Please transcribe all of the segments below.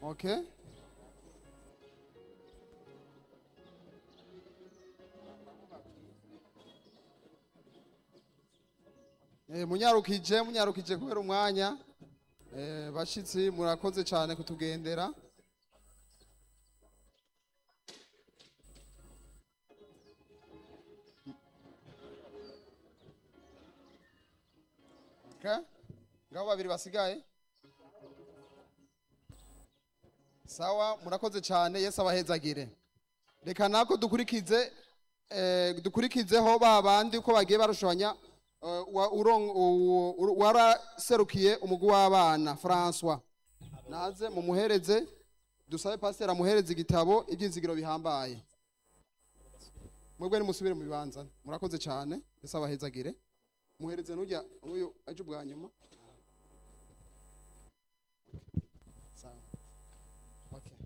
okay Eh, munyarukije munyarukije kubera umwanya eh, bashitsi murakoze cyane kutugendera Okay. ngabo babiri basigaye sawa murakoze cyane yesu abahezagire reka nako dukurikize eh, dukurikizeho ba bandi uko bagiye barushanya eh, wa- urong- u- u- waraserukiye umugwi w'abana francois naze mumuhereze dusabe pasiteri amuhereze igitabo ibyizigiro bihambaye mwebwe nimusubire mu bibanza murakoze cyane yesu abahezagire muhereze n'ujya n'uyu aje ubwa nyuma sawa okay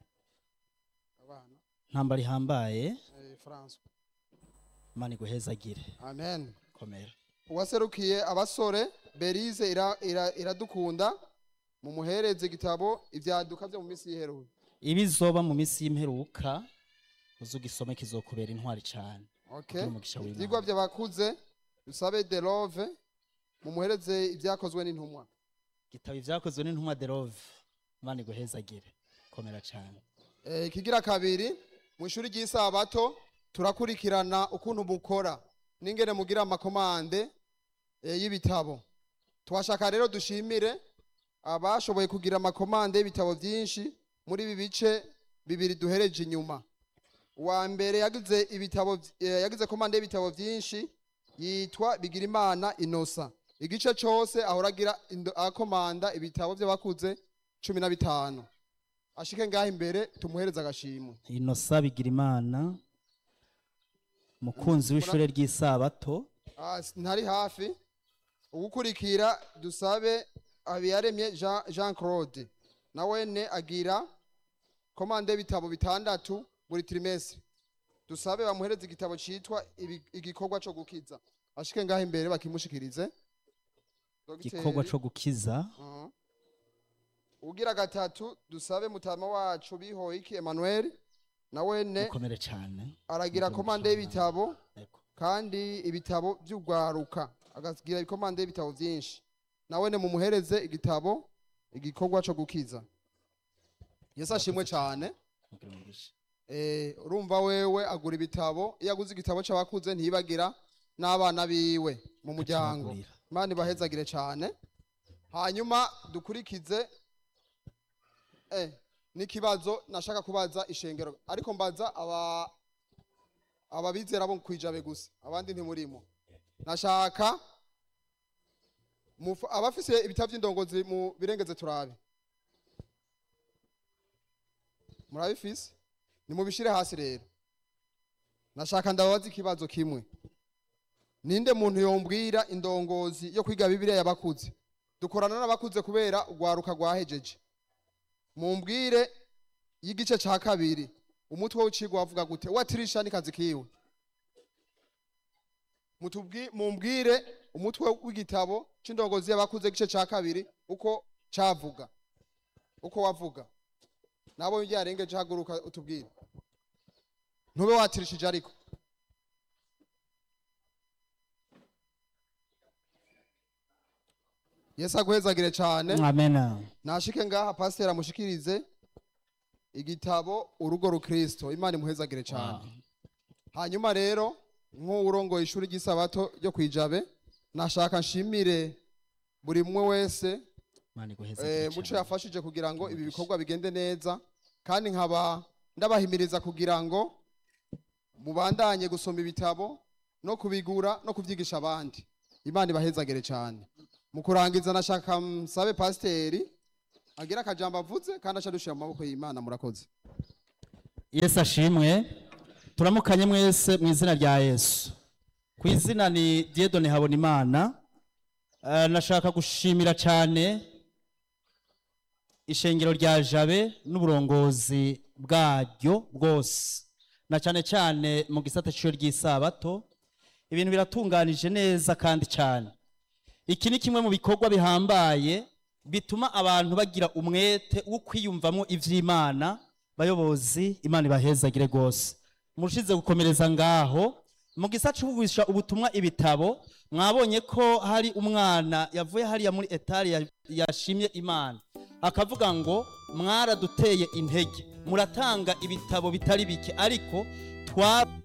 abana ntambara ihambaye eh, francois imana iguhezagire amen komera uwaserukiye abasore berize ira- ira- iradukunda mumuhereze igitabo ibyaduka byo mu minsi y'iheruwe ibizoba mu minsi y'imperuka uzugisome kizokubera intwari cyane okay Kugira umugisha w'Imana. ibyigwa by'abakuze dusabe de love mumuhereze ibyakozwe n'intumwa gitabo ibyakozwe n'intumwa de love imana iguhezagire komera cyane Eh, ikigira kabiri mu ishuri ry'isabato turakurikirana ukuntu mukora n'ingene mugira amakomande eh, y'ibitabo twashaka rero dushimire abashoboye kugira amakomande y'ibitabo byinshi muri ibi bice bibiri duhereje inyuma uwa mbere yagize ibitabo eh, yagize komande y'ibitabo byinshi yitwa bigirimana inosa igice cyose ahora agira indo- akomanda ibitabo by'abakuze cumi na bitanu ashike ngaho imbere tumuhereze agashimwe inosa bigira imana umukunzi w'ishure ry'isabato Ah, s- ntari hafi ugukurikira dusabe habiyaremye jean, jean claude nawene agira komande y'ibitabo bitandatu buri trimestre dusabe bamuhereze igitabo citwa ibi- igikorwa co gukiza ashike ngaho imbere bakimushikirize Dogiteri. igikorwa co gukiza Mhm. ugira gatatu dusabe mutama wacu bihoyiki emmanuel nawene mukomere cyane aragira Mukomere komande cyane. y'ibitabo Yego. kandi ibitabo by'urwaruka agagira ikomande y'ibitabo byinshi nawe ne mumuhereze igitabo igikorwa cyo gukiza yesu ashimwe cyane Mugire umugisha. Eh, urumva wewe agura ibitabo iyo aguze igitabo cy'abakuze ntibagira n'abana biwe mu muryango Akibagurira. imana ibahezagire cyane hanyuma dukurikize eh, n'ikibazo nashaka kubaza ishengero ariko mbaza aba ababizera bo kwijabe gusa abandi ntimurimo nashaka mufa- abafise ibitabo by'indongozi mu birengeze turabe murabifise nimubishire hasi rero nashaka ndababaza ikibazo kimwe ninde muntu yombwira indongozi yo kwiga bibiliya y'abakuze dukorana n'abakuze kubera urwaruka rwahejeje mumbwire y'igice ca kabiri umutwe w'icigwa wavuga gute watirisha ni kazi kiwe Mutubwi- mumbwire umutwe w'igitabo c'indongozi y'abakuze igice ca kabiri uko cavuga uko wavuga nabo byarengeje haguruka utubwire ntube watirishije ariko yesu aguhezagire cyane amena nashike ngaha pasiteri amushikirize igitabo urugo rukristo imana imuhezagire cyane hanyuma rero nk'uwurongoye ishuri ry'isabato ryo kwijabe nashaka nshimire buri umwe wese imana eh, iguhezagire muco cyane. yafashije kugira ngo ibi bikorwa bigende neza kandi nkaba ndabahimiriza kugira ngo mubandanye gusoma ibitabo no kubigura no kubyigisha abandi imana ibahezagire cyane mu kurangiza nashaka msabe pasiteri agira akajambo avuze kandi acadushira mu maboko y'imana murakoze yesu ashimwe turamukanye mwese mu izina rya yesu ku izina ni diedone habonimana Eh, nashaka gushimira cyane ishengero rya jabe n'uburongozi bwaryo bwose na cyane cyane mu gisata cy'ishuri ry'isabato ibintu biratunganije neza kandi cyane iki ni kimwe mu bikorwa bihambaye bituma abantu bagira umwete wo kwiyumvamo ivy'imana bayobozi imana ibahezagire rwose murushize gukomereza ngaho mu gisa cy'ubuvisha ubutumwa ibitabo mwabonye ko hari umwana yavuye hariya muri etari ya- yashimye imana akavuga ngo mwaraduteye intege muratanga ibitabo bitari bike ariko twa